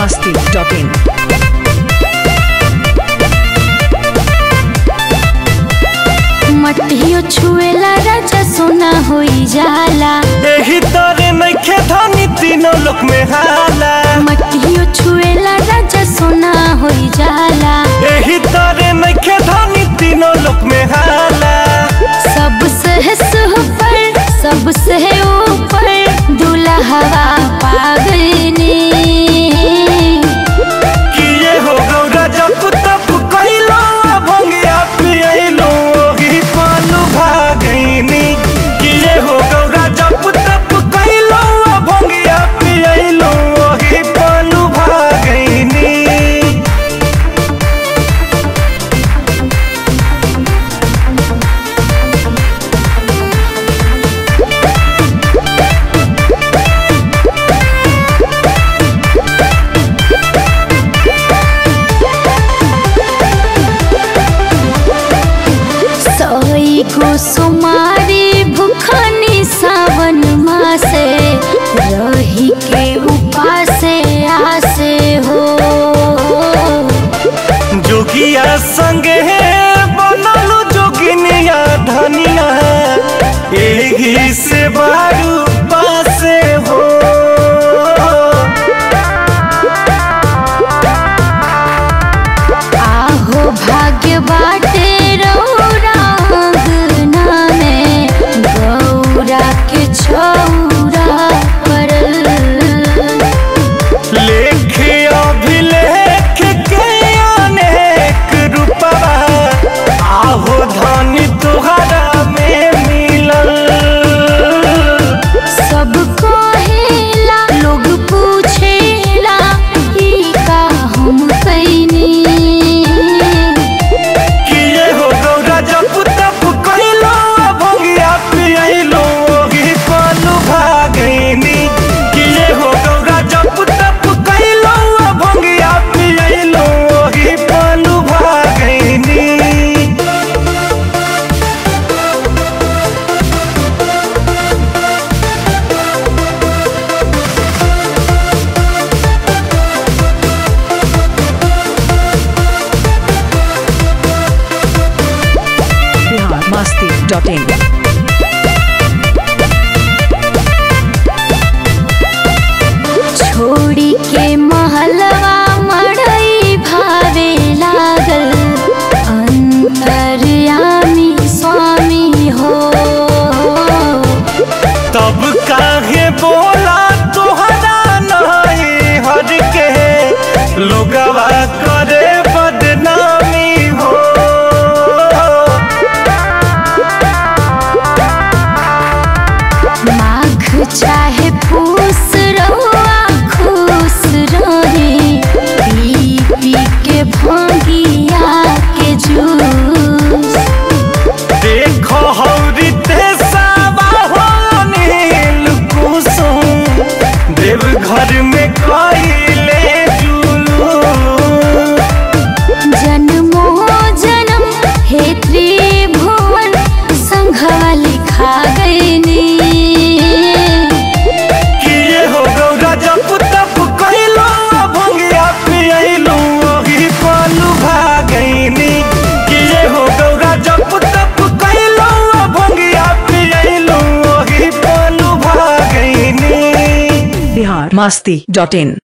masti.in. मटियो छुएला राजा सोना होई जाला एही तरे नइखे धनी तीनों लोक में हाला मटियो छुएला राजा सोना होई जाला एही तरे नइखे धनी तीनों लोक में हाला सबसे ऊपर सबसे ऊपर दुल्हवा पागनी किए हो गौरा जप तप कइलो भंगिया पियलो ओही पालू भागैनी किए हो गौरा जप तप कइलो भंगिया पियलो ओही पालू भागैनी सई को सुमारी भुखनी सावन मासे रही के उपासे आसे हो जोगिया संगे बनलू जोगिनिया धनिया एही से बारू पासे हो आहो भाग्य बाटे रौरांगना में गौरा के छौरा परल लेखे अभिलेख के अनेक रूपवा आहो धनी तुहरा में मिलल सब कहेला लोग पूछेला ई का हम कैनी किए हो गौरा जप तप कइलो भंगिया पियलो ओही पालू भागैनी किए हो गौरा जप तप कइलो भंगिया पियलो ओही पालू भागैनी Bihar masti.in. छोड़ी के महलवा मड़ई भावे लागल अंतर्यामी स्वामी हो तब काहे बोला तोहरा नहीं हर के लोगवा करे बदनामी हो माघ चाहे फूस रहुआ खुश रही पी पी के भंगिया के जूस देखो हौरी ते सावा हो नील कुसुम देव घर में कइले जुलू जन्मो जन्म हे त्रिभुवन संघवा लिखा गईनी किए हो गौरा जप तप कइलो भंगिया पियलो ओही पालू भागैनी किए हो गौरा जप तप कइलो भंगिया पियलो ओही पालू भागैनी Bihar masti.in.